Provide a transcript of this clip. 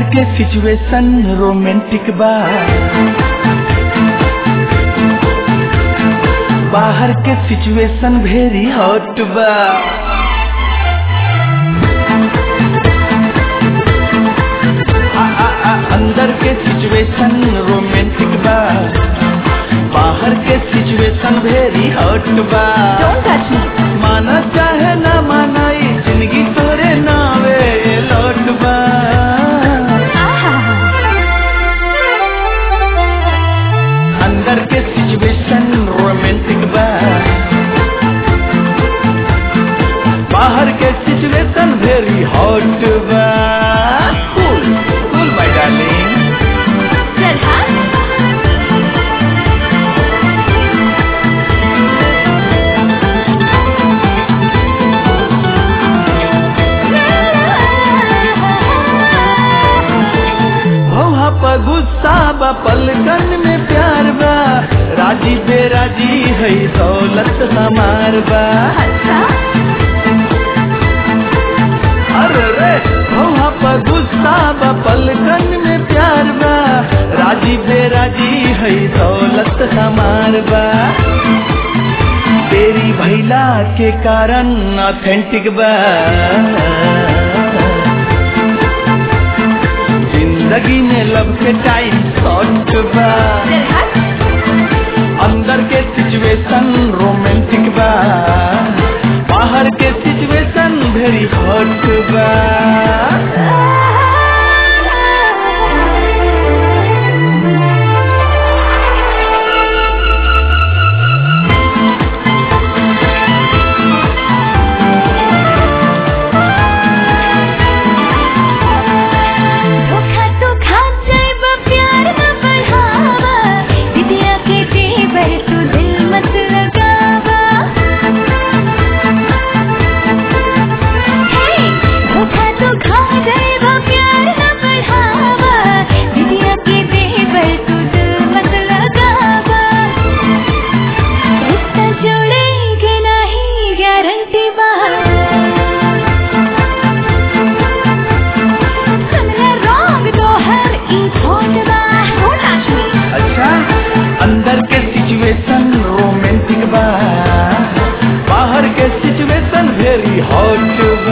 के situation romantic बा बाहर के सिचुएशन वेरी हॉट बा आ, आ, आ, अंदर के सिचुएशन रोमांटिक बा बाहर के सिचुएशन वेरी हॉट बा Don't touch me. माना चाहे ना माना ई जिंदगी तोरे नावे लौट बा अंदर के सिचुएशन रोमांटिक बा बाहर के सिचुएशन वेरी हॉट बा कूल कूल माय डार्लिंग चल हाँ भौहा पर गुस्सा बा पलकन में प्यार बा राजी बेराजी है दौलत हमार बा अच्छा अरे रे भौहा पर गुस्सा बा पलकन में प्यार बा राजी बेराजी है दौलत हमार बा तेरी भैला के कारण ऑथेंटिक बा जिंदगी में लब के टाइम शॉर्ट बा चल हाँ अंदर के सिचुएशन रोमांटिक बा बाहर के सिचुएशन वेरी हॉट बा धोखा तो खा जाइबा प्यार न बढ़ावा दिदिया के जेवर तू दिल मत लगावा हे धोखा तो खा जाइबा प्यार न बढ़ावा दिदिया के जेवर तू दिल मत लगावा रिश्ता जोड़ेंगे नहीं गारंटी बा हमरा रंग तोहर ई फोटवा हो नाचनी अच्छा अंदर के सिचुएशन रोमांटिक बा बाहर के सिचुएशन वेरी हॉट बा